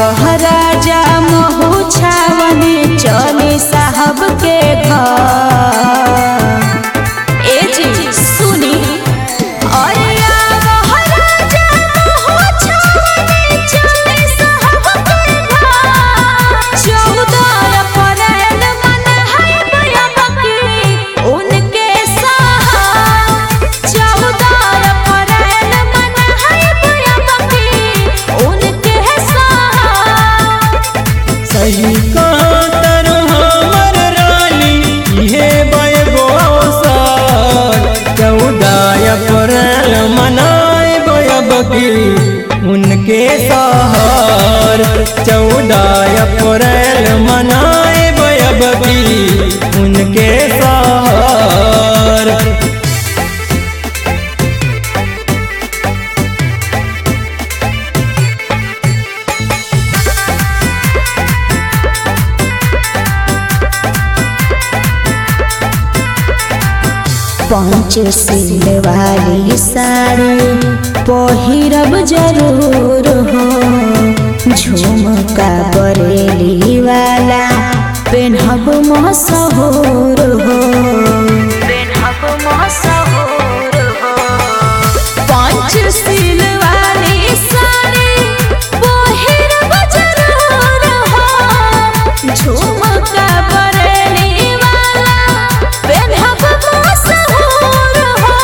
आवह राजा महू छावनी चले साहब के घर ए जी सुनी अरे आवह राजा महू छावनी चले साहब के घर चौदह अप्रैल मनाहब अबकी उनके साहब चौदह अप्रैल मनाहब अबकी उनके साहब सही कहाँ तरु हमर रानी इहे बयगो साल चौदह अप्रैल मनाए बयबकी उनके सहर चौदह अप्रैल मनाए बयबकी उनके सहर पंचशील वाली साड़ी पहिरब जरूर हो झुमका बरेली वाला पेन्हब मशहूर हो पेन्हब मशहूर हो पंचशील वाली साड़ी पहिरब जरूर हो झुमका बरेली वाला पेन्हब मशहूर हो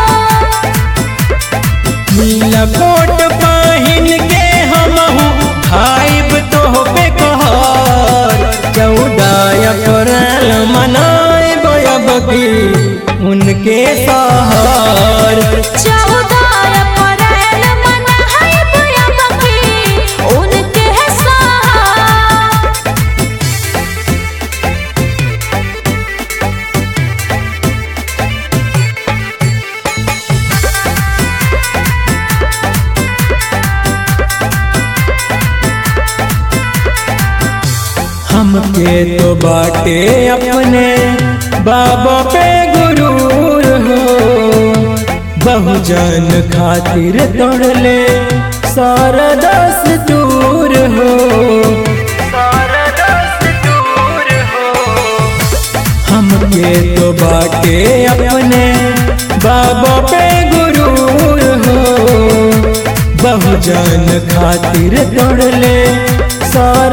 नीला कोट पहिन के हमहू खाइब तो पे कहर चौदह अप्रैल मनाए बयबकी उनके सहर चौदह अप्रैल मनाहब अबकी उनके साथ हमके तो बाटे अपने बाबा पे गुरूर हो बहुजन खातिर तोड़ले सारा दस दूर हो सारा दस दूर हो हमके तो बाटे अपने बाबा पे गुरूर हो बहुजन खातिर तोड़ले सारा